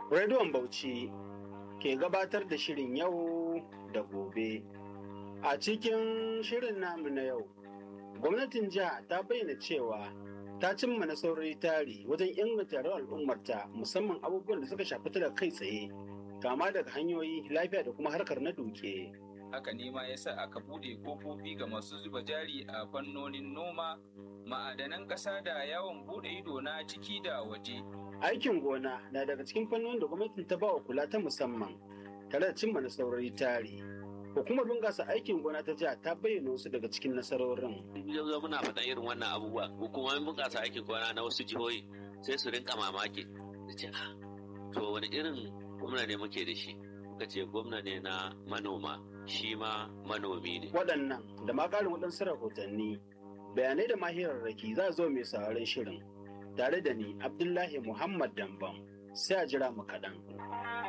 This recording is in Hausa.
Rediyon Bauchi ke gabatar da shirin yau da gobe. A cikin shirin namu na yau, gwamnatin jiha ta bayyana cewa ta cimma nasarori tari wajen inganta rayuwar al'ummarta musamman abubuwan da suka shafi ta da kai tsaye, kama daga hanyoyi lafiya da kuma harkar na duke. haka ne ma yasa aka bude kofofi ga masu zuba jari a fannonin noma ma'adanan ƙasa da yawon bude ido na ciki da waje Aikin gona na daga cikin fannonin da gwamnatin ta ba wa kula ta musamman tare da cimma nasarori tari. Hukumar bunƙasa aikin gona ta jiha ta bayyana wasu daga cikin nasarorin. yanzu muna faɗa irin wannan abubuwa hukumomin bunƙasa aikin gona na wasu jihohi sai su rinka mamaki da ce "Ah, to wani irin gwamna ne muke da shi muka ce gwamna ne na manoma shi ma manomi ne Waɗannan da ma ƙarin waɗansu rahotanni bayanai da mahirarraki za zo mai sauraron shirin tare da ni Abdullahi Muhammad Dambam sai a jira mu kaɗan.